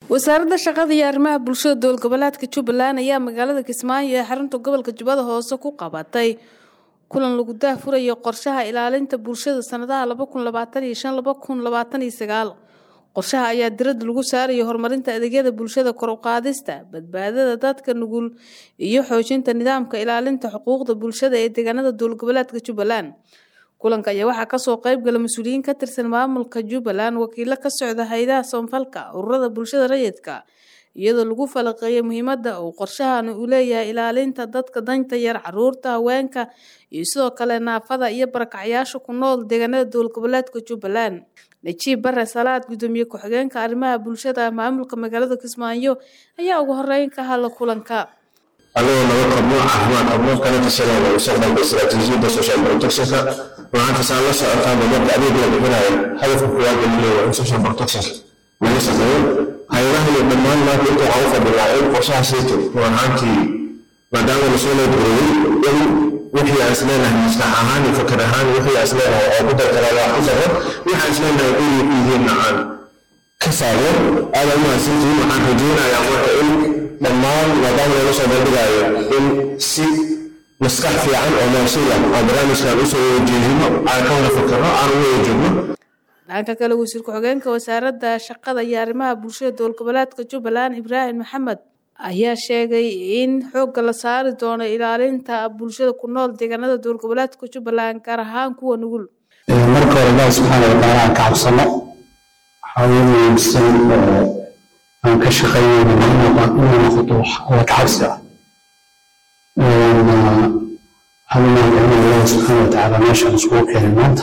wasaaradda shaqada iyo arrimaha bulshada dowlad goboleedka jubbaland ayaa magaalada kismaayo ee xarunta gobolka jubbada hoose ku qabatay kulan lagu daahfurayo qorshaha ilaalinta bulshada sanadaha qorshaha ayaa diradda lagu saaraya horumarinta adeegyada bulshada kor u qaadista badbaadada dadka nugul iyo xoojinta nidaamka ilaalinta xuquuqda bulshada ee deegaanada dowlad goboleedka jubbaland kulanka ayaa waxaa kasoo qeybgala mas-uuliyiin ka tirsan maamulka jubbaland wakiilo ka socda hay-adaha soonfalka ururada bulshada rayidka iyadoo lagu falaqeeyay muhiimada uu qorshahan uu leeyahay ilaalinta dadka danta yar caruurta haweenka iyo sidoo kale naafada iyo barakacyaasha ku nool deegaanada dowlad goboleedka jubbaland najiib bare salaad gudoomiye ku-xigeenka arrimaha bulshada maamulka magaalada kismaayo ayaa ugu horeyn ka hadla kulanka anigoo nabad qabno caafimaad qabno kana tashanayna mustaqbalka istiraatiijiyadda social protectionka waxaan kasaan la socotaa marka adeeg la bixinayo hadafka koowaad ee leeyahay in social protection laga shaqeeyo hay-adaha iyo dhammaan maanta inta waxaan u fadhinaa in qorshaha sayto run ahaantii maadaama lasoo leedgareeyey in wixii aan isleenahay maskax ahaan iyo fakar ahaan wixii aan isleenahay oo ku darkaraa wax ku daro wixii aan isleenahay inay ku yihiinna aan ka saaro aada u mahadsantihiin waxaan rajeynayaa marka in dhammaan maadaama laga soo bandhigayo in si maskax fiican oo mawsuula aan barnaamijkan usoo wajeehino aan ka wada fakarno aan uga wajoogno dhanka kale wasiir ku-xigeenka wasaaradda shaqada iyo arrimaha bulshada dowlad goboleedka jubbaland ibraahim maxamed ayaa sheegay in xoogga la saari doono ilaalinta bulshada ku nool deegaanada dowlad goboleedka jubbaland gaar ahaan kuwa nugul marka hore ilaahi subxaana watacaala aan ka cabsano waxaa ugu muhiimsan oo aan ka shaqeynayno inay noqoto wax alla ka cabsi ah waxaan u mahadcelina ilaahi subxaana watacaala meeshaan iskugu keenay maanta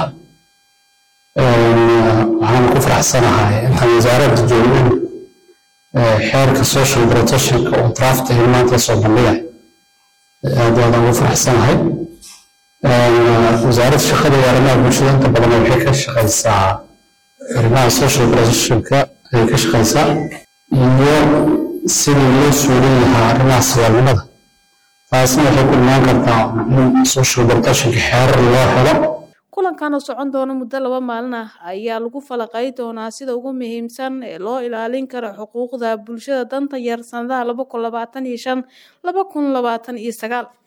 waxaan ku faraxsanahay intaan wasaaradda joogin xeerka social protectionka oo draft ahi maanta soo bandhigay aad aad ugu faraxsanahay wasaaradda shaqada iyo arrimaha bulshada inta badan waxay ka shaqaysaa arrimaha social protectionka ayay ka shaqaysaa iyo sidii loo suulin lahaa arrimaha saboolnimada taasna waxay ku imaan kartaa in social protectionka xeerar loo helo kulankan oo socon doona muddo laba maalin ah ayaa lagu falaqay doonaa sida ugu muhiimsan ee loo ilaalin karo xuquuqda bulshada danta yar sanadaha laba kun labaatan iyo shan laba kun labaatan iyo sagaal